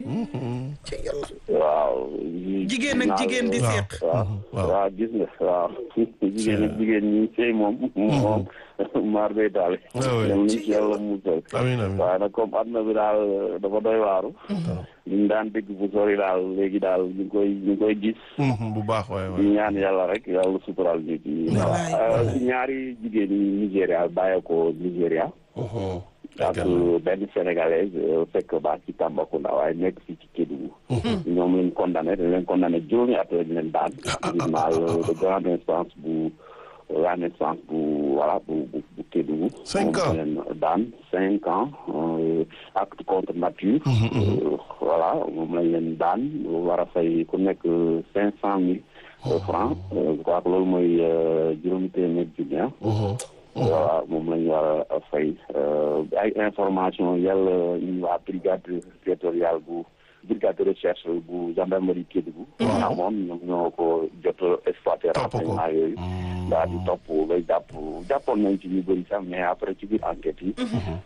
ci yàlla waaw. Jigéen ak jigéen di waaw, seq. waaw waaw. waaw gis nga waaw. jigéen ak jigéen ñi sëy moom. moom maar day daal. Ah oui. dem nañ ci yàlla musal. amiin amiin waaye nag comme àdduna bi daal dafa doy waaru. li ñu daan dégg bu sori daal léegi daal ñu ngi koy ñu ngi koy gis. Mhm, bu baax waay waay di ñaan yàlla rek yàlla sutural nit ñi. Wallaay, voilà si ñaari jigéen yi Nigéria bàyyeekoo Nigéria. Mhm. ak benn sénégalaise euh, fekk baax ci Tambacounda waaye nekk fii ci Kédougou. ñoom lañ condamné dañ leen condamné juróomi at lañ leen daan. tribunal de grande instance bu grande instance bu voilà bu bu bu Kédougou. Cinq moom ans. lañ leen daan cinq ans euh, acte contre nature. Euh, voilà moom lañ leen daan war a fay ku nekk cinq cent mille francs Euh, je crois que loolu mooy euh, juróomi téeméer junni ah. Mhm. voilà moom la ñu war a fay ay information yàlla ñu waa brigade territoriale bu brigade de recherche bu gendarmerie Kédougou amoon ñoom ñoo ko jot a exploité Topp ko. renseignement yooyu daal di topp bay jàpp jàppoon nañ ci ñu bëri sax mais après ci biir enquête yi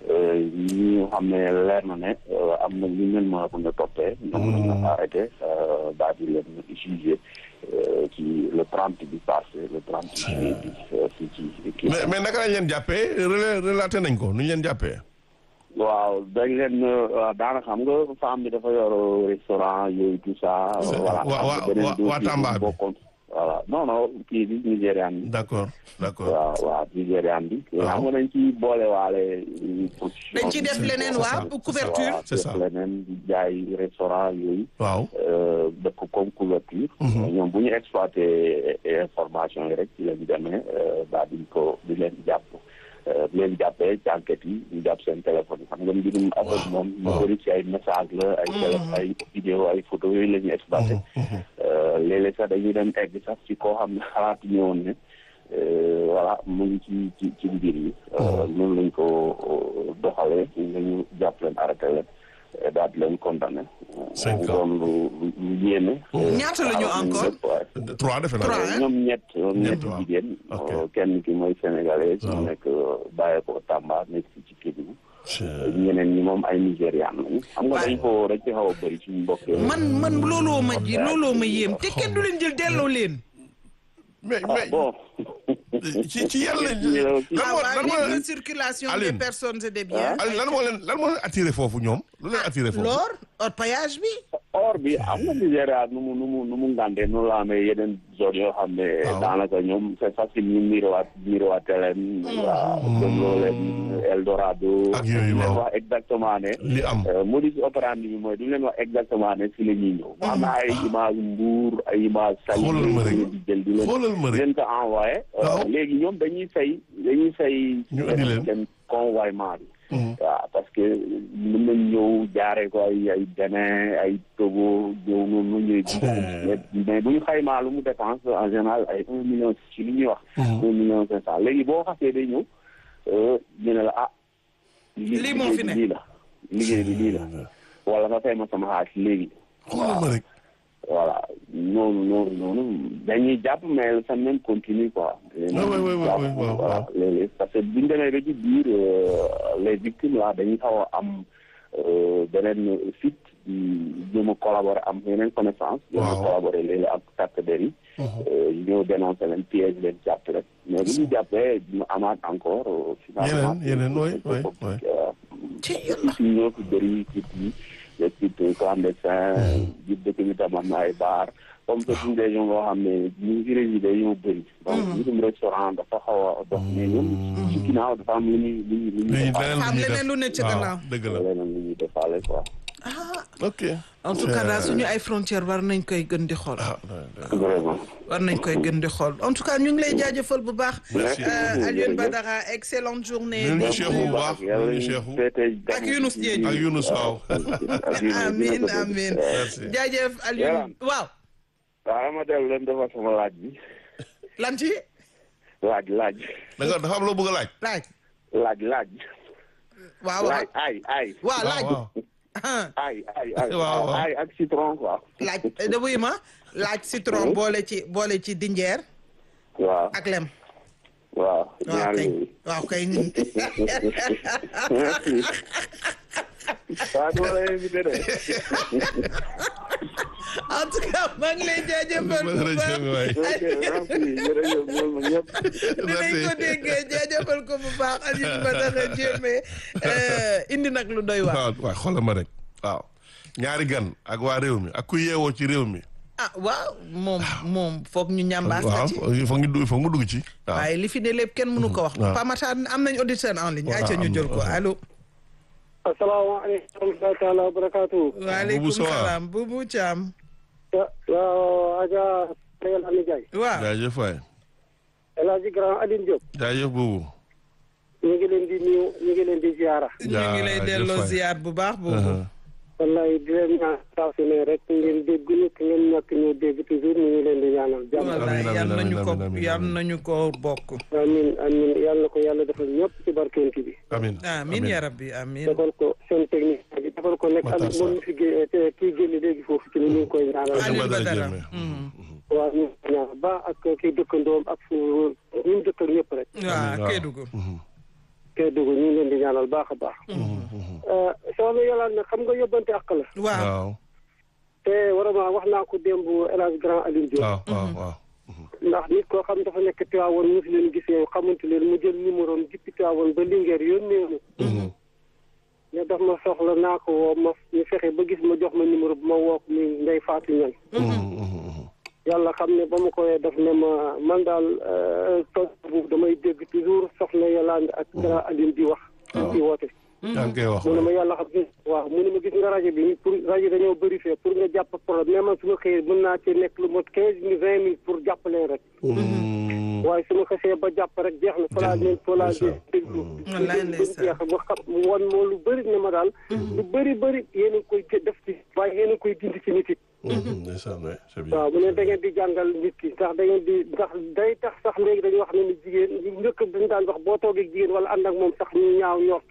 ñi nga xam ne leer na ne euh, am na ñu leen mën a mën a toppee ñoom la ñu arrêté euh, daal di leen jugé euh, ci le 30 bi passé le 30 juillet bi euh, fii ci kii mais mais naka lañ leen jàppee relais relaté nañ ko nu ñu leen jàppee. waaw dañ leen daanaka xam nga femme bi dafa yor restaurant yooyu tout ça. C'est- voilà wa- am na wa- beneen wa- dossier waa Tamba bu bi. bokkoon. voilà non non kii bi Nigérian bi. d'accord d'accord. waaw waaw Nigérian bi. Waaw. xam nga dañ ciy boole waale position. dañ ci def leneen waa ça. couverture waaw C'est ça. def leneen di jaay restaurant yooyu. waaw. euh, def ko comme couverture. ñoom bu ñu exploité information yi rek ci leen demee daal di ko di leen jàpp. euh, di leen jàppee ci enquête yi ñu jàpp seen téléphone yi xam nga mbirum affaire moom. ñu waaw. bëri ci ay message la ay télé ay vidéo ay photo yooyu la ñuy exploité. Euh, léeg-léeg sax dañuy dem egg sax ci koo xam ne xalaatu ñu woon ne euh, voilà mu ngi ci ci ci mbir yi. Euh, noonu lañ ko euh, doxalee ñu ñu jàpp leen arrêté leen euh, daal di leen condamné. Cinq mu ans. doon lu lu lu yéeme. Ñaata la ñu waaw, encore? ñëpp, waaye. trois defe naa. Trois. ñoom ñett ñoom Ñett, ñett waaw. jigéen. Ok. euh, kenn ki mooy sénégalais. Waaw. mu nekk bàyyeekoo Tamba nekk fii ci Kédougou. C'est- ñeneen ñi moom ay Nigérian lañu. xam nga dañ ko dañ ci xaw a bëri suñu mbokk yi. man man looloo ma ji looloo ma yéem te kenn du leen jël delloo leen. mais ah mais bon. ci ci yàlla lan ah moo waa lan moo libre circulation des Aline. personnes et des biens. Aliou lan moo leen lan moo leen attiré foofu ñoom lu leen attiré foofu. l'or orpaillage bi. or bi am na Nigéria nu mu nu mu nu mu ngàndee noonu la amee yeneen zone yoo xam ne Waaw. daanaka ñoom c'est facile ñu mirowaat mirowaate leen waaw dégloo leen Eldorado Ak yooyu, duñ leen waaw. wax exactement ne li am. euh, modus operandi bi mooy duñ leen wax exactement ne fi la ñuy ñëw am na ay image Mbour ay image Saly Xoolal ma rek. leen di jël di leen xoolal ma di rek leen ko envoyé Waaw. léegi ñoom dañuy fay dañuy fay Ñu indi leen. seen convoiement bi waaw parce que mën nañ ñëw jaaree ko ay ay Bénin ay Togo ñëw noonu ñëw di mais mais bu ñu xaymaa lu mu dépense en général ay un million ci li ñuy wax un million cinq cent léegi boo xasee day ñëw euh, ñu ne la ah Lii moo fi ne. lii la liggéey bi lii la wala nga fay ma sama xaalis léegi xoolal ma rek. voilà noonu noonu noonu dañuy jàpp mais le phénomène continue quoi. oui, oui, oui, oui, oui, waaw, voilà waaw. léeg-léeg parce que bu ñu demee ba ci biir euh, les victimes là dañuy xaw a am euh, beneen fit di jéem a collaborer am yeneen connaissance. jéem a Waaw. collaborer léeg-léeg ak takk der yi. euh, ñëw dénoncer leen piège leen jàpp rek mais bu ñu jàppee dina amaat encore. euh, finalement Yeneen, yeneen, oui, oui, oui. Euh, ci yàlla. ci ñoo fi bëri ci yi les sites clandestins biir dëkk bi tam am na ay bar comme que suñu région boo xam ne ñu ngi résidé ñoo bëri donc mbirum restaurant dafa xaw a dox mais ñun ci ginnaaw dafa am lu ñuy lu ñuy lu ñuy lii defaale Am leneen leneen lu ne ci waaw, gannaaw. dëgg la leneen lu ñuy defaale quoi ah ok. en tout cas daal suñu ay frontières war nañ koy gën di xool. ah vraiment war nañ koy gën di xool en tout cas ñu ngi lay jaajëfal bu baax. Merci Euh, beaucoup, Alioune jërëjëf. Badara excellente journée. Ñun ñu Dégg Cheikhou nga. bu baax yàlla ñu ñu Cheikhou. féete Ak Younous Dieng. ak Younous waaw. amiin amiin Merci. jaajëf Alioune waaw waaw ma dellu leen defar sama laaj bi lan ci laaj laaj da nga dafa am loo bëgg a laaj. laaj laaj laaj waaw waaw laaj ay ay waaw laaj waaw ah, ay ay ay Waaw, waaw. ay ak citron quoi laaj da wuy ma laaj citron boole ci boole ci dinjeer waaw ak lem waaw waaw ñaar kay yooyu waaw kay merci waaw dama lay invité de. en tout cas maa ngi lay jaajëfal bu baax. ok merci jërëjëf ñoom ñëpp. dinañ ko déggee jaajëfal ko bu baax Alioune Badara Diémé indi nag lu doy waar. waaw waaw xoolal ma rek waaw ñaari gan ak waa réew mi ak ku yeewoo ci réew mi. ah waaw moom moom foog ñu ñambaas waaw la ci. il faut ñu faut nga dugg ci. waaw waaye li fi ne lépp kenn mënu ko wax. waaw. Pamata am nañ auditeur en ligne. waaw, ayca ñu am na, jël ko waaw. allo. asalaamaaleykum wa rahmatulah wa barakaatu. waaleykum Sow. salaam Boubou Thiam. waaw Adja Réal Ami Ndiaye. waaw jaajëf waay El Hadj Grand Aline Diop. jaajëf boobu. ñu ngi leen di nuyu ñu ngi leen di ziara. ñu ngi lay jaajëf delloo waay. ziar bu baax boobu. wallaay di leen ñaan saa su ne rek ngeen dégg ñu te ngeen ñàkk ñu dégg toujours ñu ngi leen di ñaanal jàmm. wallaay amiin, yal amiin, nañu ko amiin, amiin, yal amiin. nañu ko bokk. amiin amiin yàlla na ko yàlla defal ñëpp ci barkeenti bi. amiin amiin ya rabbi amiin. defal ko seen technique bi defal ko nekk Matar ak moom mi fi gé- te kii génn léegi foofu ci ni ñu ngi koy ñaanal. Aliou Badara Badara. Diémé. Mhm. waaw ñu ngi koy ñaanal ba ak kii dëkkandoom ak fu ñu mu dëkk ak ñëpp rek. waaw waaw. Kédougou. kay dugg ñu ngi leen di ñaanal baax a baax. soxna Yolande nag xam nga yóbbante àq la. waaw. waaw te vraiment wax naa ko démb El Hadj Grand Aline Diop. waaw waaw waaw. ndax nit koo xam dafa nekk Tiwaawoon ñu fi leen gisee xamante leen mu jël numéro am jippi Tiwaawoon ba Linguère yónnee ma. ne daf ma soxla naa ko woo ma ñu fexe ba gis ma jox ma numéro bu ma woo ko muy Ndeye Fatou Niang. yàlla xam ne ba ma koy def ne ma man daal tool boobu damay dégg toujours soxna Yolande ak Grand Aline di wax. di woote. yaa ngi koy wax. mu ne ma yàlla xam ne waaw mu ne ma gis nga rajo bi pour rajo dañoo bëri fee pour nga jàpp problème mais man su ma xëyee mën naa ci nekk lu mot quinze mille vingt mille pour jàpp leen rek waaye su ma xasee ba jàpp rek jeex na fa laa leen fa laa leen déglu Wallaay ndeysaan. jeex ba xam wan moo lu bëri ne ma daal lu bëri bëri yéen a ngi koy def ci waaye yéen a ngi koy dindi ci nit it ndeysaan waay c'est bien. waaw mu ne da ngeen di jàngal nit ki ndax da ngeen di ndax day tax sax léegi dañuy wax ne ni jigéen ñu njëkk dañu daan wax boo toogee ak jigéen wala ànd ak moom sax ñu ñaaw ñort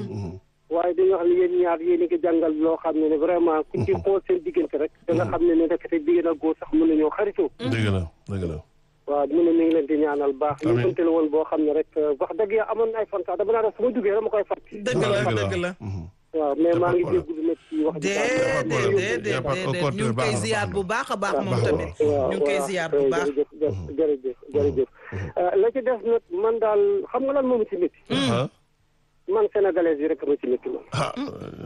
waaye dañuy wax ne yéen ñaar yéen a ngi jàngal loo xam ne ne vraiment ku ci xool seen diggante rek da nga xam ne ne rek te jigéen ak góor sax mën nañoo xaritoo dëgg la dëgg la. waaw mu ne mi ngi leen di ñaanal baax ñu Amiin. bënte la woon boo xam ne rek wax dëgg ya amoon na ay fan sax dama naa def su ma duggee dama koy fàtt dëgg la dëgg la. waaw mais maa ngi D'accord. déglu nag ci wax ji déedéet problème. déedéet Y a pas- au déedéet ñu contraire, ngi koy baax na, ziar baax na. bu baax a baax moom baax na. tamit. ñu ngi koy ziar bu baax. jërëjëf jërëjëf jërëjëf la ci def nag man daal xam nga lan moomu ci métti ah man sénégalais yi rek ma ci métti man ah.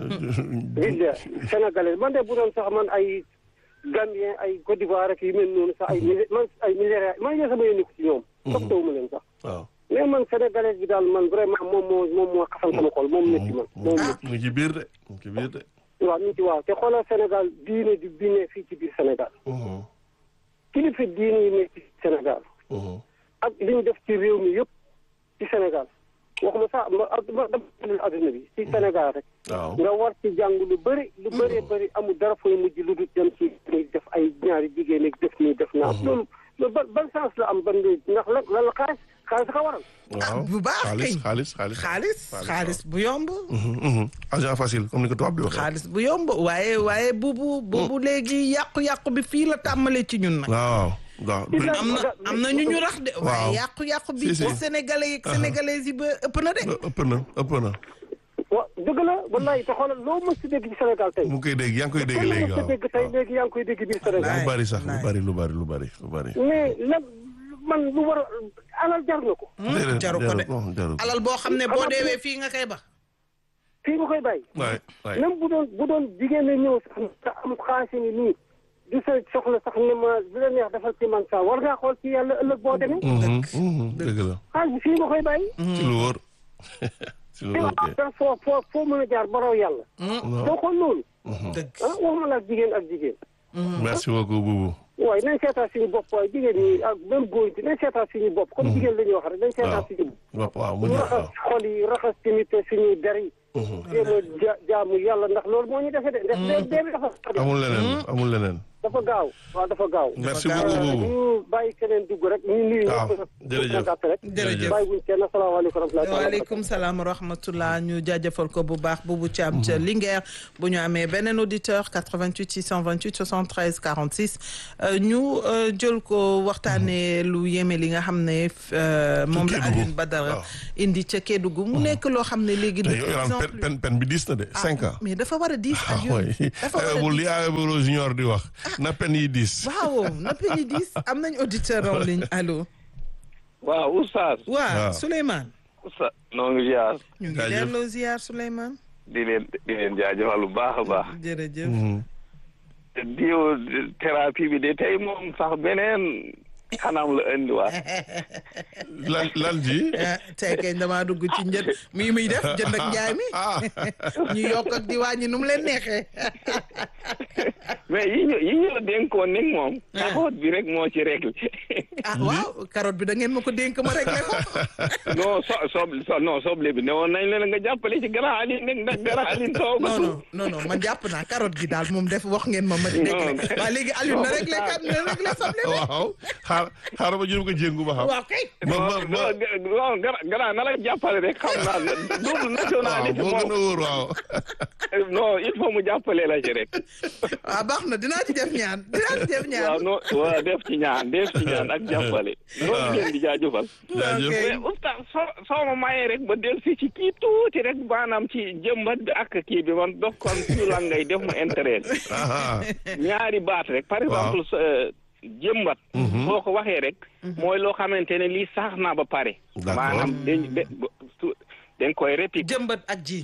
billa sénégalais man de bu doon sax man ay Gambien ay Côte d'Ivoire rek yu mel noonu sax ay Nigé- man ay Nigéria man yee sama yónni ko ci ñoom toppatoo ma leen sax waaw. mais man sénégalais bi daal man vraiment moom moo moom moo xasan sama xol moom métti man moom métti mu ngi ci biir de mu ngi ci biir de. waaw ñu ci waaw te xoolal Sénégal diine di diine fii ci biir Sénégal kilifa diine yi nekk ci Sénégal ak li ñu def ci réew mi yëpp ci Sénégal waxuma sax ma ma dama adduna bi ci Sénégal rek waaw. nga war ci jàng lu bëri lu bëree bëri amul dara fooy mujj lu dul dem ci muy def ay ñaari jigéen ak def nii def naa loolu loolu ban ban sens la am ban ndax la lan la xaalis xaalis ka waral waaw bu baax xaalis kay. xaalis xaalis. xaalis xaalis bu yomb. agent facile comme ni ko tubaab di waxee. xaalis bu yomb waaye waaye buubu buubu léegi yàqu-yàqu bi fii la tàmmalee ci ñun nag. waaw waaw. am na am na ñu ñu rax de. Waaw. waaye yàqu-yàqu bi. Si, si. ci sénégalais yi sénégalais yi ba ëpp na de. ëpp na ëpp na. waaw dëgg la wallaay te xoolal loo mës si dégg ci Sénégal tey mu ngi koy dégg yaa ngi koy dégg loo léegi mës waaw. si dégg tey léegi yaa ngi koy dégg biir Sénégal lu bari sax lu Laay. bari lu bari lu bari lu bari. mais lan man lu war a alal jar na ko déedéet jaru ko de. jaru jaru ko. alal boo xam ne boo deewee fii nga koy ba. fii nga koy bàyyi waay waay. même bu doon bu doon jigéen a ñëw sax nga am xaalis ni nii di sa soxla sax ne ma di la neex defal ci man sax war ngaa xool ci yàlla ëllëg boo demee Mhm, mhm, dëgg la. xaalis bi fii nga koy bàyyi ci lu wóor. ci lu wóor kay. da foo foo foo mën a jaar baraw yàlla doo xool loolu dëgg. ah waxuma la ak jigéen ak jigéen merci beaucoup Boubou. waaye nañ seetaan suñu bopp waaye jigéen ñi ak même góor ñi nañ seetaan suñu bopp comme jigéen la ñuy wax rek nañ seetaan waaw suñu bopp waaw waaw mu ñu ñëw raxas waaw. xol yi raxas tamit suñuy der yi jéem a ja jaamu yàlla ndax loolu moo ñu defe de ndax dee dee bi dafa amul leneen amul leneen. dafa gaaw waaw dafa gaaw. merci gaaw. beaucoup boobu ñu bàyyi keneen dugg rek ñu nuyu waaw ñëpp. jërëjëf. gàtt rek. jërëjëf. bàyyi wuñ kenn asalaamaaleykum wa rahmatulah. waaleykum salaam wa rahmatullah ñu jaajëfal ko bu baax Boubou Thiam ca Linguère bu ñu amee beneen auditeur 88 628 73 46 euh, ñu euh, jël ko waxtaanee lu yéeme li nga xam ne euh, moom la Kédougou. Alioune Badara waaw. indi ca Kédougou mu nekk loo xam ne léegi de te plus yow en pen plus pen pen bi diis na de cinq ans mais dafa war a diis ah Alioune oui dafa war a bu diis. li Ayoboro Junior di wax na pen yi diis waaw na peñi diis am nañ auditeur en ligne allo waaw oustaz waaw waaw. Souleymane oustaz noo ngi ziar ñu ngi Jaajëf. delloo ziar Souleymane di leen di leen jaajëfal bu baax a baax jërëjëf Mhm. diw thérapie bi de tey moom sax beneen xanam la indiwaat lan lan ji ah tey kay damaa dugg ci njët mi muy def jënd ak njaay mi ah ñu yokk ak di wàññi nu mu leen neexee mais yi ñu yi ñu la dénkoon nag moom carotte bi rek moo ci réglé ah waaw carotte bi da ngeen ma ko dénk ma réglé ko non so soble so non soble bi ne woon nañ leen nga jàppale ci grand Aline nag ndax grand Aline taw non non non non man jàpp naa carotte gi daal moom def wax ngeen ma ma di réglé Non. waaw léegi Aliou na réglé kat na réglé soble bi waaw xaar xaaral ma jël ko jéngu ba xam waaw kay ma ma non ma non grand grand na la jàppale rek xam naa double waaw nationalité moo gën a moom wóor waaw non il faut mu jàppale la ci rek waaw baax na dinaa ci def ñaan dinaa ci def ñaan waaw non waaw def ci ñaan def ci ñaan ak jàppale loolu ngeen di jaajëfal jaajëf ok. mais oustaz soo soo ma mayee rek ba del si ci kii tuuti rek maanaam ci jëmbat bi ak kii bi man dox kon suñu lan ngay def mu intérêt ah ñaari baat rek par exemple sa jëmbat boo ko waxee rek mooy loo xamante ne lii sax naa ba pare D'accord. maanaam dañ da- su- dañ koy réplique jëmbat ak ji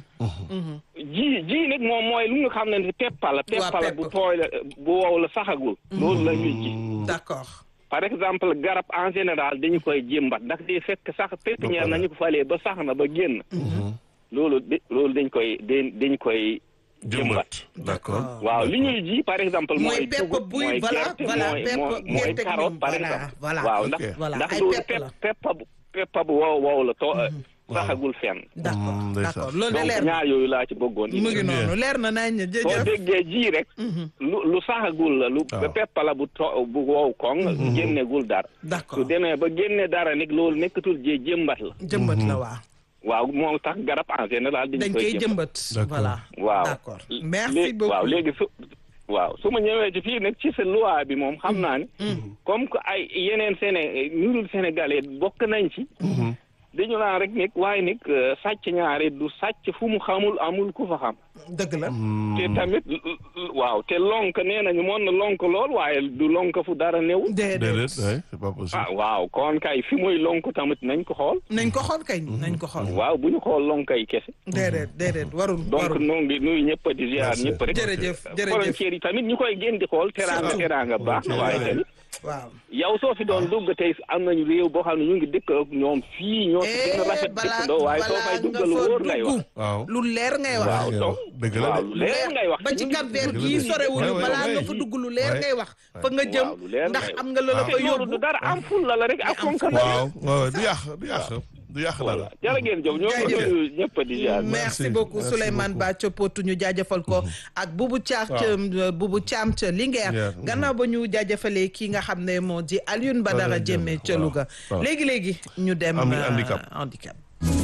ji ji nag moom mooy lu nga xam ne peppa la peppa la pepp. bu tooy la bu wow la saxagul loolu la ñuy ji d'accord par exemple garab en général dañu koy jëmbat ndax di fekk sax pépinière nañu ko falee ba sax na ba génn loolu de loolu dañ koy dañ dañ koy jëmbat jëmbat d'accord waaw li ñuy ji par exemple mooy mooy pepp dugub buy mooy voilà gerte voilà mooy pepp mooy mooy gerte gi carotte moom par voilà exemple voilà waaw ndax Ok. voilà ndax ay loolu pepp pepp la peppa bu peppa bu wow wow la too saxagul fenn d'accord Mm, ndeysaan. d'accord loolu de donc leer na ñaar yooyu laa ci bëggoon mu ngi noonu leer na nañ soo jëjëf déggee ji rek lu lu saxagul la lu Waaw. peppa la bu to bu wow koŋ génnegul dara su d'accord demee ba génne dara nag loolu nekkatul jee jëmbat la jëmbat la waa waaw moo tax garab en général dañ dañ koy koy jëmbat jëmbat D'accord. voilà waaw d'accord merci Lé- beaucoup waaw léegi su waaw su ma ñëwee ci fii nag ci sa loi bi moom xam naa ne comme que ay yeneen Séné ñu dul sénégalais bokk nañ ci dañu naan rek nag waaye nag euh, sàcc ñaare du sàcc fu mu xamul amul ku fa xam dëgg la te tamit l- l- waaw te lonk nee nañu mën na lonk lool waaye du lonk fu dara néew déedéet déedéet ouais, c'est pas possible ah waaw kon kay fi muy lonk tamit nañ ko xool nañ ko xool kay nañ ko xool waaw bu ñu xool lonk yi kese déedéet déedéet warul donc warul noo ngi nuyu ñëpp di ziar Merci. ñëpp rek jërëjëf jërëjëf frontières yi tamit ñu koy gën di xool teraanga Surtout. teraanga baax na waaye Ouais. tamit waaw yow soo fi doon dugg tey am nañu réew boo xam ne ñu ngi dëkk ak ñoom fii ñoo fi gën a rafet balaa dëkkandoo waaye soo fay balaa duggal nga fa wóor ngay wax dugg waaw lu leer ngay wax waaw yow, donc dëgg la waaw de. lu leer ngay wax ba ci Cap Vert dëgg la gii de. sorewuñu Ouais, ouais, balaa nga ouais. fa dugg lu leer Ouais. ngay wax fa nga jëm waaw lu leer ndax ngay am nga la la wax. fa te loolu yóbbu du dara am ful la la rek ak fonk la waaw waaw du yàq du yàq du yàq voilà dara jërë ngeen jëf ñoo ngi Jaajëf. nuyu ñëpp di ziar merci Merci. beaucoup Merci Souleymane beaucoup. Ba ca Potou ñu jaajëfal ko ak Boubou Thiam ca Boubou Thiam ca Linguère Linguère, gannaaw ba ñu jaajëfalee kii nga xam ne moo di Alioune Badara Badara Diémé Diémé, ca waaw, Louga waaw. léegi léegi ñu dem Ami- euh, handicap. handicap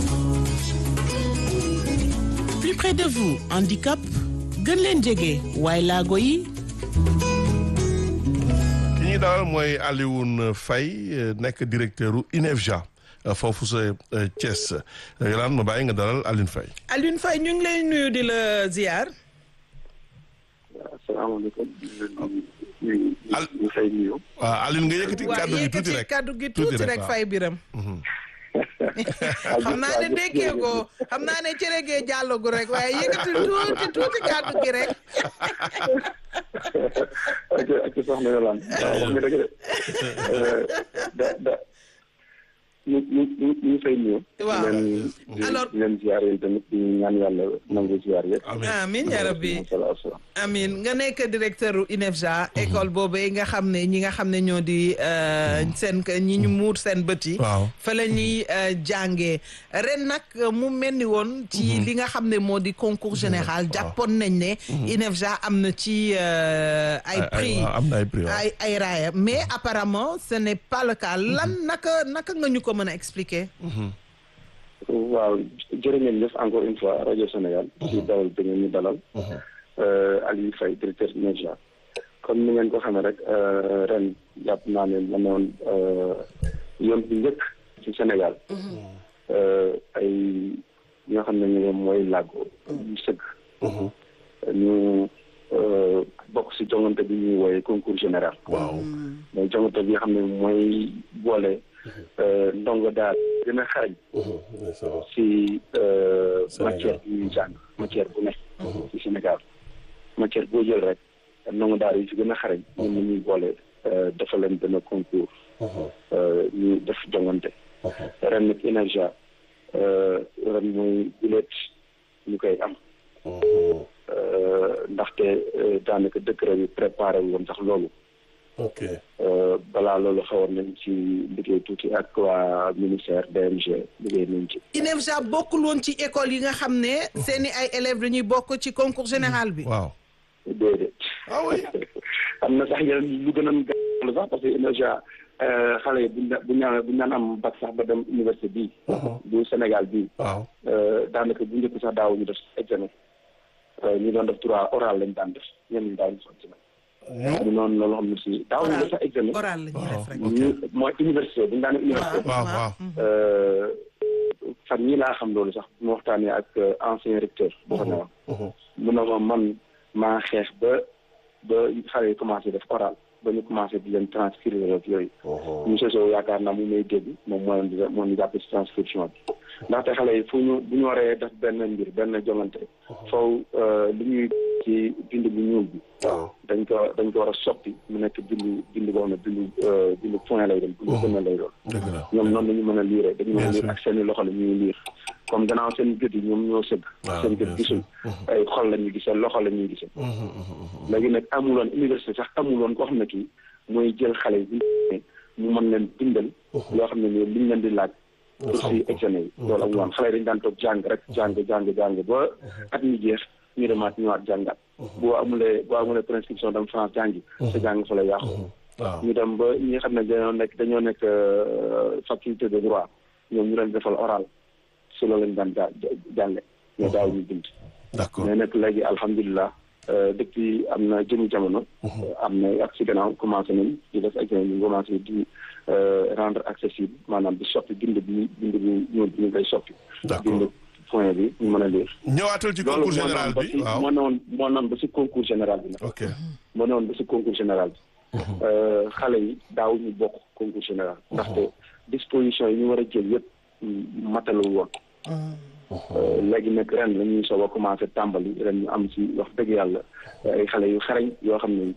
plus près de vous handicap gën leen jege waaye laago yi ki ñuy dalal mooy Alioune Faye nekk directeur u INEFJA foofu sa Thiès Yolaan ma bàyyi nga dalal Alioune Faye Alioune Faye ñu ngi lay nuyu di la ziar asalaamaaleykum ñu Al- ñu fay nuyu. waaw Alioune nga yëkkati waa kàddu gi tuuti yëkkati rek kàddu gi Tuuti tuuti rek, rek waaw. Faye Biram xam naa ne déggee ko xam naa ne cere gee jàllagu rek waaye yëkkati tuuti tuuti kàddu gi rek ak ak soxna Yolande waaw wax nga dëgg de da da ñu ñu ñu ñu fay ñëw. Waaw. di leen di Alors- di leen ziar yéen tamit di ñaan yàlla nangu ziar yëpp. amiin amin ya rabbi salaamaaleykum. amin nga nekk directeur u INEFJA école boobee nga xam ne ñi nga xam ne ñoo di euh, seen ñi ñu muur seen bët yi waaw fa la ñuy euh, jàngee ren nag mu mel ni woon ci li nga xam ne moo di concours général jàppoon nañ ne INEFJA am na ci euh, ay prix waaw, am na ay prix waaw. ay ay raaya mais apparemment ce n'est pas le cas lan naka naka nga ñu ko mën a expliquer waaw jërë ngeen jëf encore une fois rajo Sénégal. ci dalal bi ngeen ñu dalal. Aliou Faye directeur INEFJA. comme ni ngeen ko xamee rek euh, ren jàpp naa ne ma ne woon euh, yoon bi njëkk ci Sénégal. Euh, ay ñoo xam ne ñu mooy làggo ñu sëgg. ñu euh, bokk ci jongante bi ñuy wooye concours général. waaw mooy jongante bi nga xam ne mooy boole euh, ndongo daal gën a xarañ. ci euh, Sénégal. matière bi ñuy jàng matière bu nekk ci Sénégal matière boo jël rek ndongo daal yi ci gën a xarañ ñoom la ñuy boole euh, dafa leen benn concours euh, ñu def jongante ren nag INEFJA euh, ren mooy guleet ñu koy am euh, ndaxte euh, daanaka décret bi préparé woon sax loolu ok Euh, balaa loolu xawoon nañ ci liggéey tuuti ak waa ministère DMG liggéey nañ ci INEFJA bokkul woon ci école yi nga xam ne seeni ay élèves dañuy bokk ci concours général bi waaw déedéet ah oui am na sax yeneen lu gën a gàllankoor sax parce que INEFJA xale yi buñ daan buñ naan buñ naan am bac sax ba dem université bii. bu Sénégal bii. waaw daanaka bu njëkk sax daaw ñu def examen ñu doon def droit oral lañ daan def ñenn ñi daaw ñu def examen. ñu noonu loolu xam ne si daaw ñu def sax examen. oral la ñuy def rek. ñu mooy université buñ daan université. waaw waaw fan ñii laa xam loolu sax mu waxtaanee ak ancien recteur. boo xam ne woon. mu ne ma man maa xeex ba ba xale yi commencé def oral ba ñu commencé di leen transcrire ak yooyu. monsieur Sow yaakaar naa mu may dégg moom moo leen di moo ñu jàpp ci transcription bi. ndaxte xale yi fu ñu bu ñu waree def benn mbir benn jongante. foofu li ñuy ci bind bu ñuul bi. dañ ko dañ ko war a soppi mu nekk bindu bindu boo xam ne bindu bindu point lay doon. bindu gën lay doon. dëgg la ñoom noonu la ñu mën a liire dañu mën a liir ak seen i loxo la ñuy liir comme gannaaw seen gët yi ñoom ñoo sëgg. waaw seen gët gisul ay xol la ñuy gisee loxo la ñuy gisee. léegi nag amuloon université sax amuloon koo xam ne kii mooy jël xale yi mu mën leen bindal. loo xam ne nii liñ leen di laaj. pour si examen yi. loolu amuloon xale yi dañu daan toog jàng rek jàng jàng jàng ba at mi jeex ñu demaat ñëwaat jàngat. boo amulee boo amulee prescription dem France jàngi. sa jàng fa la yàqu. waaw ñu dem ba ñi nga xam ne dañoo nekk dañoo nekk faculté de droit ñoom ñu leen defal oral si loolu lañ daan jaa jànge mais daaw ñu bind. d'accord mais nag léegi alhamdulilah depuis am na jëmu jamono. am na ak si gannaaw commencé nañ di def examen ñu commencé di rendre accessible maanaam di soppi bind bi bind bi ñuul bi ñu koy soppi. D'accord. bind point bi ñu mën a lire. ñëwaatal ci concours général ba bi si waaw moo newoon moo newoon ba si concours général bi nag. ok moo newoon ba si concours général bi. xale yi daaw ñu bokk concours général. ndaxte disposition yi ñu war a jël yëpp matalul woon. léegi nag ren la ñuy soog a commencé tàmbali ren ñu am ci wax dëgg yàlla ay xale yu xarañ yoo xam ne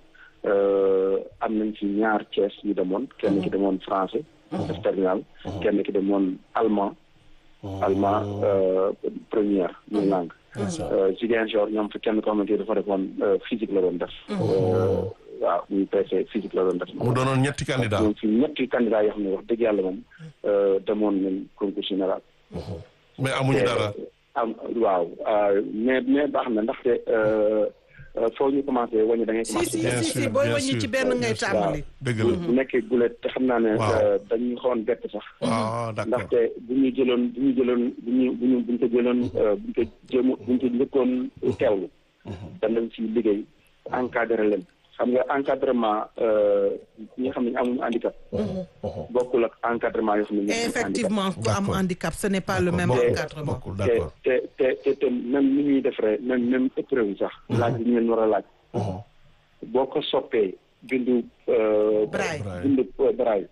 am nañ ci ñaar Thiès yu demoon kenn ki demoon français. def terminal kenn ki demoon allemand. allemand première muy langue. Ziguinchor ñoom fi kenn ko xamante ni dafa defoon physique la doon def. waaw muy PC physique la doon def. mu doonoon ñetti candidat donc fi ñetti candidat yoo xam ne wax dëgg yàlla moom demoon nañ concours général. mais amuñu dara am waaw mais mais baax na ndaxte foo ñu commencé wàññi da ngay si commencé. si Bien si sûr, si booy bien wàññi sûr, ci benn bien ngay sûr. tàmbali. dëgg bu la bu nekkee gulet te xam naa ne. Waaw. dañu xawoon bett sax. waaw d'accord ndaxte bu ñu jëloon bu ñu jëloon bu ñu bu ñu bu ñu ko jëloon bu ñu ko jéem bu ñu ko njëkkoon teewlu. danañ ci liggéey encadré leen xam nga encadrement ñi nga xam ne ñu amuñu handicap. bokkul ak encadrement yoo xam ne ñu am handicap. effectivement ku am D'accord. handicap ce n'est pas le même bokkul encadrement. bokkul te d'accord te te te te même ni ñuy defaree même même épreuve yi sax. laaj bi ñu leen war a laaj. boo ko soppee bindu. euh, Braille. bindu euh, braille.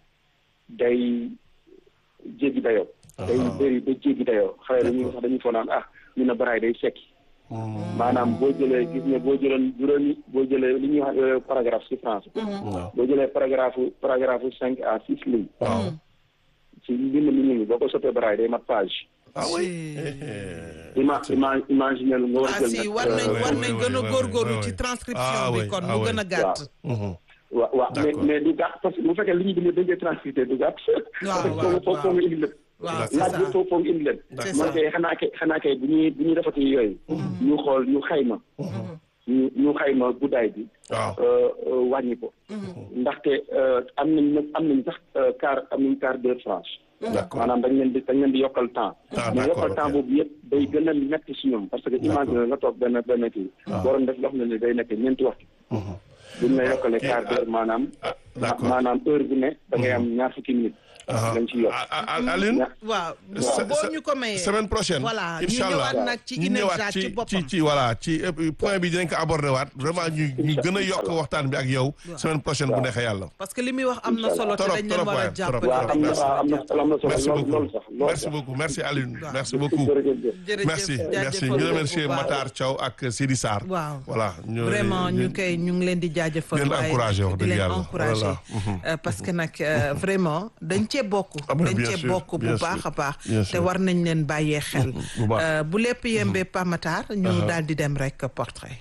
day jéggi dayoo. day bëri ba jéggi dayoo xale dañuy sax dañuy foog naan ah ñu ne braille day sekki. maanaam boo jëlee gis nga boo jëloon juróomi boo jëlee li ñuy wax euh, paragraphe ci français. waaw boo jëlee paragraphe paragraphe cinq à six lignes. waaw ci mbind mi ñu ngi boo ko sottee baraay day mat page ah oui ima ima imaginer lu nga war a ah jël si nag, war nañ euh, war oui, nañ oui, gën a oui, góorgóorlu oui, ci oui. transcription Ah, bi oui, kon ah, mu oui. gën a gàtt. Mhm. waaw waaw mais D'accord. mais du gàtt parce que bu fekkee li ñu bind dañ koy transcrité du gàtt parce que waaw, foofu foofu foo nga indi lépp waaw c'est laaj ça bi foofu foo nga indi lépp C'est man ça. kay xanaa kay xanaa kay bu ñuy bu ñuy defati yooyu ñu xool ñu xayma ñu ñu xayma guddaay bi waaw euh, euh, wàññi ko ndaxte euh, am nañ nag am nañ sax euh, quart am nañ quart d'heure franche d'accord maanaam dañ leen di dañ leen di yokkal temps Ah, mais d'accord, yokkal temps ok. boobu yëpp day gën a metti si ñoom parce que imagine nga toog benn benn kii waroon def loo xam ne ne day nekk ñeenti waxtu buñ la yokkalee kii, quart d'heure maanaam ah, d'accord. maanaam heure bu ne da ngay am ñaar fukki minutes Ah, lañ ci yokk ah, ah, ah, Aline waaw se- boo se- ñu ko mayee semaine prochaine voilà ñu incha allah ñëwaat nag ci ñu INEFJA ñëwaat ci ci boppam ci ci voilà ci euh, point bi dinañ ko aborder waat vraiment ñu ñu gën a yokk waxtaan bi ak yow semaine prochaine bu neexee yàlla. parce que li muy wax am na solo te Trop, dañ leen trop, war a waaye, jàppale trop, waaw am na waaw am na am na merci solo lool beaucoup lool sax lool merci sax beaucoup merci Aline merci beaucoup jërëjëf jërëjëf merci merci jaajëfal ñu ko remercier bu baax. Matar Thiaw ak Sidi Sarr. waaw voilà ñu vraiment ñu koy ñu ngi leen di jaajëfal Di leen waaye encourager wax di dëgg leen yàlla. encourager Voilà. Euh, parce que nag euh, vraiment dañ cee bokk Ah, mais dañ bien cee sûr, bokk bu bien baax sûr, a baax bien te sûr. war nañ leen bàyyee xel bu baax. Euh, bu lépp yembee pamatar ñu daal di dem rek portrait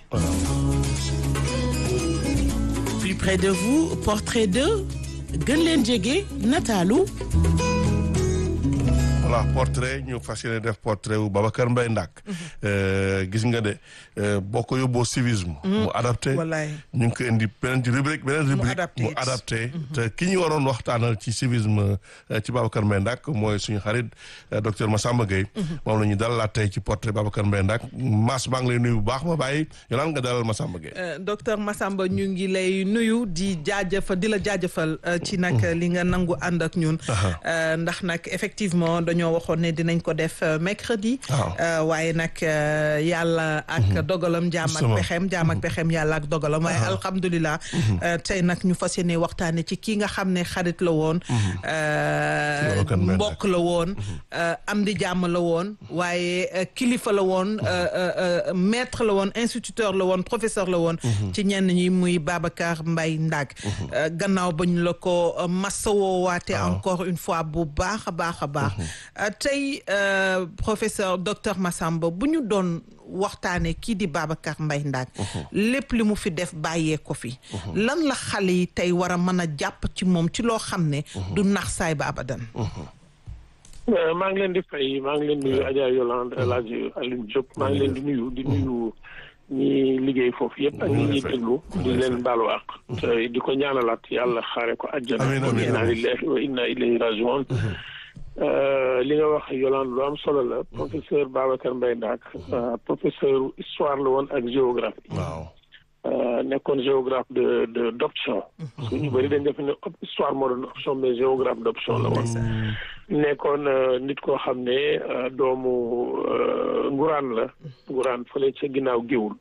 Plus près de vous, portrait de gën leen jege nataalu voilà portrait ñu fas yéene def portrait wu Babacar Mbaye Ndak. Euh, gis nga de euh, boo ko yóbboo civisme. mu adapté wallaay ñu ngi ko indi beneen rubrique beneen rubrique adapté mu it. adapté te ki ñu waroon waxtaanal ci civisme euh, ci Babacar Mbaye Ndak mooy suñu xarit euh, docteur Massamba Gueye moom la ñu dalalaat tey ci portrait Babacar Mbaye Ndak Mass maa ngi lay nuyu bu baax ma bàyyi yolaan nga dalal Massamba Gueye Euh, docteur Massamba ñu ngi lay nuyu di jaajëfal di la jaajëfal euh, ci nag li nga nangu ànd ak ñun Euh, ndax nag effectivement dañoo waxoon ne dinañ ko def euh, mercredi Waaw. Euh, waaye nag euh, yàlla ak dogalam jaam ak Justement. pexem jaam ak pexem yàlla ak dogalam waaye alhamdulilah euh, tey nag ñu fas yéene waxtaane ci kii nga xam ne xarit la woon euh, Babacar Mbaye Ndak. mbokk la woon euh, am di jàmm la woon waaye euh, kilifa la woon euh, euh, euh, maître la woon instituteur la woon professeur la woon ci ñenn ñi muy Babacar Mbaye Ndak Euh, gannaaw ba ñu la ko euh, masawoo waate encore une fois bu baax a baax a baax Euh, tey euh, professeur docteur Massamba bu ñu doon waxtaane kii di Babacar Mbaye Ndak lépp li mu fi def bàyyee ko fi lan la xale yi tey war a mën a jàpp ci moom ci loo xam ne du nax saay ba abadan Euh, maa ngi leen di fay maa ngi leen di nuyu Adja Yolande El Hadj Alioune Diop maa ngi leen di nuyu di nuyu ñi liggéey foofu yëpp ak ñi ñuy déglu di leen baalu àq te di ko ñaanalaat yàlla xaare ko àjjana Amiin, amiin, inna amiin. lillahi wa inna ilayhi rajiun Euh, li nga wax Yolande lu am solo la professeur Babacar Mbaye Ndak euh, professeur histoire la woon ak géographie waaw Euh, nekkoon géographe de de d'option parce que ñu bëri dañ def ne op- histoire moo doon option mais géographe d'option la woon nekkoon euh, nit koo xam ne euh, doomu euh, nguraan la nguraan fële ca ginnaaw géwul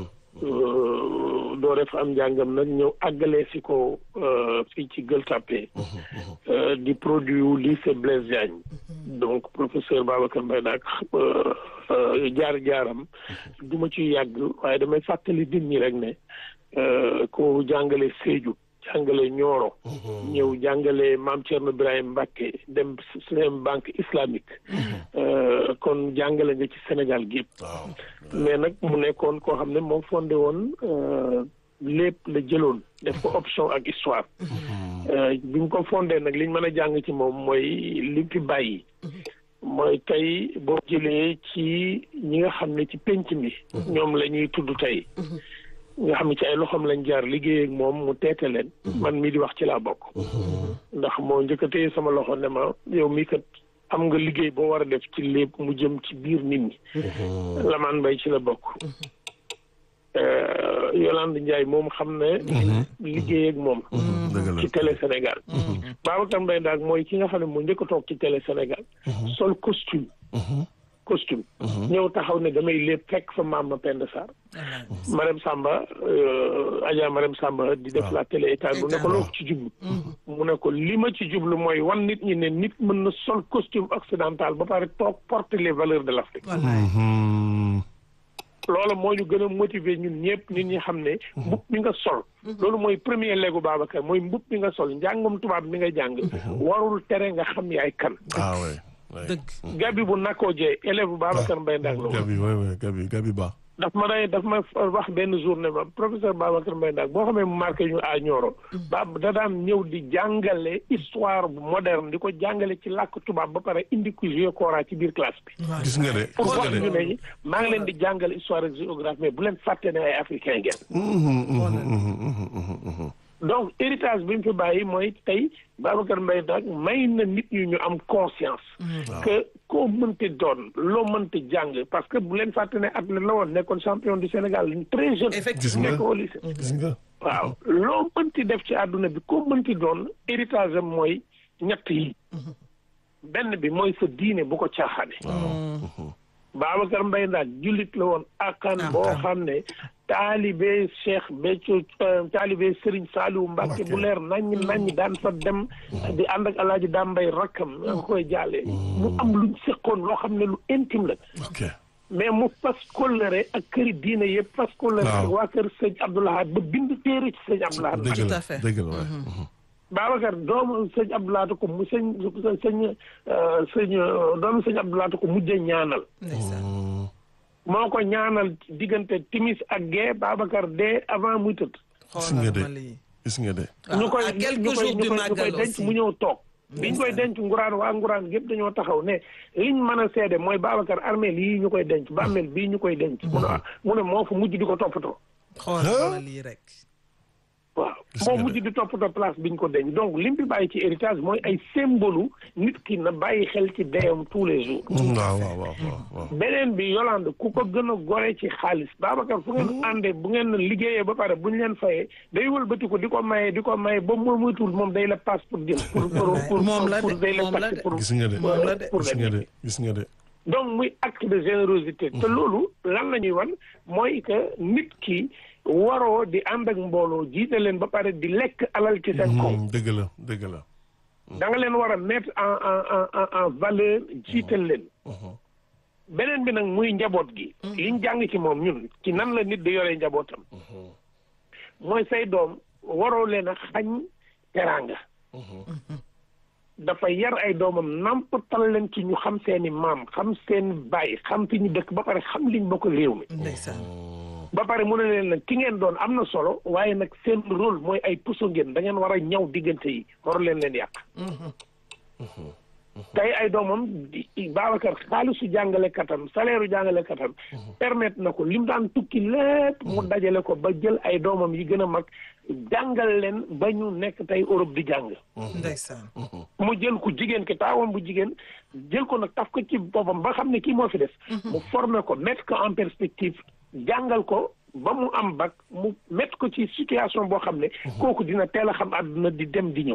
Euh, doo def am njàngam nag ñëw àggalee si ko euh, fii ci Gueule Tapée euh, di produit wu lycée Blaise Diagne donc professeur Babacar Mbaye nag jaar-jaaram du ma ci yàgg waaye damay fàttali nit ñi rek ne euh, ko jàngale Sédhiou jàngale Nioro ñëw jàngale Maam Thierno Birahim Mbacké dem seen banque islamique Euh, kon jàngale nga ci Sénégal gi yëpp waaw mais nag mu nekkoon koo xam ne moom fondé woon euh, lépp la jëloon def ko option ak histoire Euh, bi mu ko fondé nag liñ mën a jàng ci moom mooy li fi bàyyi mooy tey boo jëlee ci ñi nga xam ne ci penc mi ñoom la ñuy tudd tey nga xam ne ci ay loxoom lañ jaar liggéey ak moom mu teete leen man mii di wax ci laa bokk ndax moo njëkk a téye sama loxo ne ma yow mii kat am nga liggéey boo war a def ci lépp mu jëm ci biir nit ñi Lamaan Mbay ci la bokk Euh, Yolande Ndiaye moom xam ne liggéey ak moom dëgg la ci télé Sénégal Babacar Mbaye Ndak mooy ki nga xam ne moo njëkk a toog ci télé Sénégal sol costume costume ñëw taxaw ne damay lépp fekk fa maam ma Penda Sarr Marème Samba euh, Adja Marème Samba di def la télé état bu ne ko loo ci jublu mu ne ko li ma ci jublu mooy wan nit ñi ne nit mën na sol costume occidental ba pare toog porter les valeurs de l'Afrique Mhm. loola moo ñu gën a motiver ñun ñëpp nit ñi xam ne mbub mi nga sol loolu mooy premier léegu Babacar mooy mbub mi nga sol njàngum tubaab mi nga jàng warul tere nga xam yaay kan ah oui. oui. dëgg gabi bu nakkoo jee élève bu Babacar Mbaye Ndak la woon Gabi oui oui Gabi Gabi Ba. daf ma day daf ma wax benn journée ba professeur Babacar Mbaye Ndak boo xamee mu marqué ñu à Nioro ba da daan ñëw di jàngale histoire bu moderne di ko jàngale ci làkk tubaab ba pare indi ko jeu Cora ci biir classe bi gis nga de pour gis wax nga ñu de. ne maa ngi leen di jàngale histoire ak géographie mais bu leen fàtte ne ay africain ngeen Mhm, mhm, mhm, mhm, mhm. donc héritage bi mu fi bàyyi mooy tey Babacar Mbaye Ndak may na nit ñi ñu am conscience que koo mënti doon loo mënti jàng parce que bu leen fàtte ne athlète la woon nekkoon champion du Sénégal très jeune Gis nga. nekk au lycée gis nga. waaw loo mënti def ci àdduna bi koo mënti doon héritage am mooy ñett yi benn bi mooy sa diine bu ko caaxaane Babacar Mbaye Ndak jullit la woon akan boo xam ne taalibe Cheikh Béthio euh, taalibe Serigne Saliou Mbacke bu leer naññ naññ daan fa dem di ànd ak alaaji Dambay rakkam nga koy jàllee mu am luñ seqoon loo xam ne lu intime la ok. mais mu fas kóllëre ak këri diine yëpp fas kóllëre Waaw. ak waa kër sëñ Abdoulahad ba bind téere ci sëñ Abdoulahad dëgg Tout la à fait. dëgg la waay. Babacar doomu sëñ Abdoulahad ko mu sëñ sëñ euh, sëñ euh, doomu sëñ Abdoulahad ko mujjee ñaanal ndeysaan moo ko ñaanal diggante timis ak gee Babacar dee avant muy tëdd gis nga xoolal de ma lii gis nga de. ñu koy à ñu quelques koy jours ñu du koy ñu koy màggal denc aussi mu ñëw toog biñ koy denc nguraan waa nguraan gépp dañoo taxaw ne liñ mën a seede mooy Babacar armeel yii ñu koy denc bàmmeel bii ñu koy denc mu ne mu ne moo fa mujj di ko toppatoo xoolal ma lii rek waaw Gis moo nga mujj di toppatoo place biñ ko denc donc lim bi bàyyi ci héritage mooy ay symbole nit ki na bàyyi xel ci deyam tous les jours waaw waaw waaw waaw. beneen bi Yolande ku ko gën a gore ci xaalis Babacar fu ngeen àndee bu ngeen liggéeyee ba pare bu ñu leen fayee day wëlbati ko di ko maye di ko maye ba mu muytul moom day la passe pour jël pour pour pour Moom la de, pour day la moom la taxi de. pour gis nga de. Moom la de. pour gis dem nga de gis nga de. donc muy acte de générosité te loolu lan la ñuy wan mooy que nit ki waroo di ànd ak mbooloo jiite leen ba pare di lekk alal ci seen kaw Mhm, dëgg la dëgg la. da nga leen war a mettre en en en en en valeur jiital leen beneen bi nag muy njaboot gi liñ jàng ci moom ñun ci nan la nit di yoree njabootam mooy say doom waroo leen a xañ teraanga dafa yar ay doomam nampatal leen ci ñu xam seeni maam xam seen baay xam fi ñu dëkk ba pare xam liñ bokk réew mi ndeysaan ba pare mu ne leen nag ki ngeen doon am na solo waaye nag seen rôle mooy ay puso ngeen da ngeen war a ñaw diggante yi waru leen leen yàq tey ay doomam di Babacar xaalisu jàngalekatam salaire u jàngalekatam permettre na ko lim daan tukki lépp mu dajale ko ba jël ay doomam yi gën a mag jàngal leen ba ñu nekk tey Europe di jàng ndeysaan mu jël ku jigéen ki taawam bu jigéen jël ko nag taf ko ci boppam ba xam ne kii moo fi des mu former ko mettre ko en perspective jàngal ko ba mu am bac mu mettre ko ci situation boo xam ne kooku dina teel a xam àdduna di dem di ñëw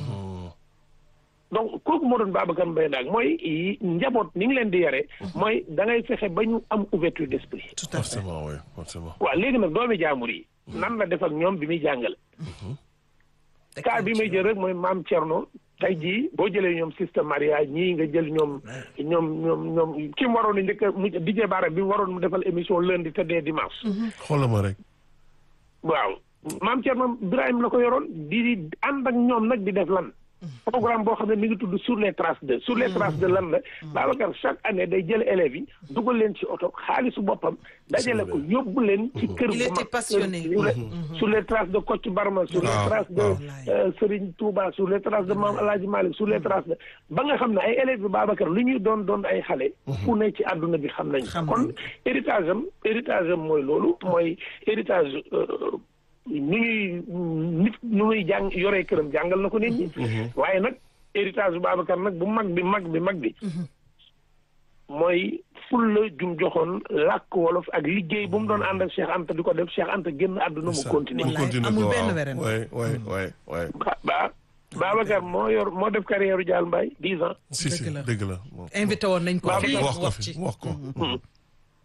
donc kooku moo doon Babacar Mbaye Ndak mooy yi- njaboot ni ngi leen di yare mooy da ngay fexe ba ñu am ouverture d'esprit tout à fait forcément oui forcément. waaw léegi nag doomi jaamur yi nan la def ak ñoom bi muy jàngale cas bi may jël rek mooy maam Thierno tey jii boo jëlee ñoom système mariage ñii nga jël ñoom ñoom ñoom ñoom ki mu waroon a njëkk a mu DJ Bara bi mu waroon mu defal émission lundi te dee dimanche. xoolal ma rek. waaw maam Thierno Birahim la ko yoroon di di ànd ak ñoom nag di def lan. programme boo xam ne mi ngi tudd sur les traces de sur les traces de lan la Babacar chaque année day jël élèves yi dugal leen ci oto xaalisu boppam dajale ko yóbbu leen ci kër Il bu était mag passionné. sur les sur les traces de Kocc Barma sur les waaw, traces de waaw. euh, Serigne Touba sur les traces de Mame El Hadji Malick sur les traces de ba nga xam ne ay élèves bi Babacar lu ñuy doon doon ay xale fu ne ci àdduna bi xam nañ Xam kon nañ. héritage am héritage am mooy loolu mooy héritage euh, nu ñuy nit nu muy jàng yoree këram jàngal na ko nit ñi waaye nag héritage bu Babacar nag bu mag bi mag bi mag bi mooy fulla jum joxoon làkk wolof ak liggéey bu mu doon ànd ak Cheikh Anta di ko def Cheikh Anta génn àdduna mu continuer mu Wallaay, continuer amul ko benn waaw. werante. waay waay waay waay. ba ba Babacar moo yor moo def carrière u Dial Mbaye dix ans si si Dëgg la. dëgg la. moom. invité woon nañ ko Waaw, fii wax ko wax fi ci wax ko.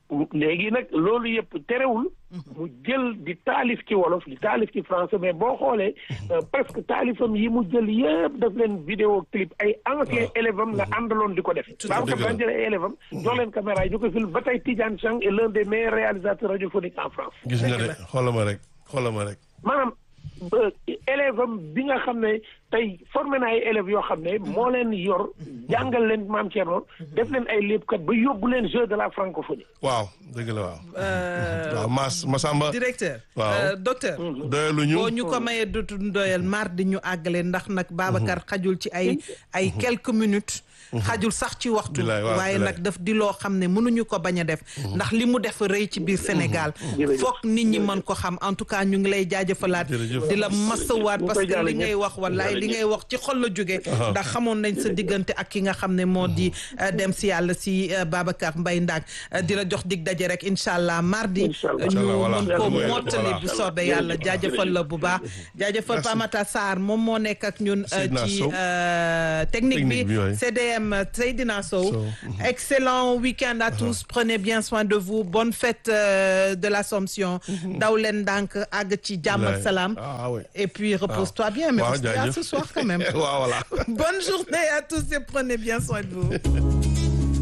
léegi nag loolu yëpp terewul mu jël di taalif ci wolof di taalif ci français mais boo xoolee presque taalifam yi mu jël yëpp daf leen vidéo clip ay ancien élève am la àndaloon di ko def Babacar daan jël ay élève am jox leen caméra yi ñu ko film ba tey Tidiane Chang est l'un des meilleurs réalisateurs radiophoniques en France gis nga de xoolal ma rek xoolal ma rek maanaam élève am bi nga xam ne tey formé na ay élèves yoo xam ne moo leen yor jàngal leen maam Thierno def leen ay léebkat ba yóbbu leen jeu de la francophonie. waaw dëgg la waaw. waaw Mass Massamba. directeur. waaw docteur. doyaluñu. boo ñu ko mayee dutu doyal mardi ñu àggale ndax nag Babacar xajul ci ay ay quelques minutes. xajul sax ci waxtu. waaye nag daf di loo xam ne mënuñu ko bañ a def. ndax li mu def rëy ci biir Sénégal. foog nit ñi mën ko xam en tout cas ñu ngi lay jaajëfalaat. di la masawaat parce que li ngay wax wallaay li ngay wax ci xol la jóge ndax xamoon nañ sa diggante ak ki nga xam ne moo di dem si yàlla si Babacar Mbaye Ndaak di la jox dig daje rek incha allah mardi. ñu mën ko mottali bu soobee yàlla jaajëfal la bu baax. jaajëfal Pamata Sarr moom moo nekk ak ñun ci technique bi CDM Seydina Sow. excellent week-end à tous prenez bien soin de vous bonne fête de l'Assomption. daw leen ndànk àgg ci jàmm ak salaam. et puis repose-toi bien mais on se dit à ce soir quand même. voilà. Bonne journée à tous et prenez bien soin de vous.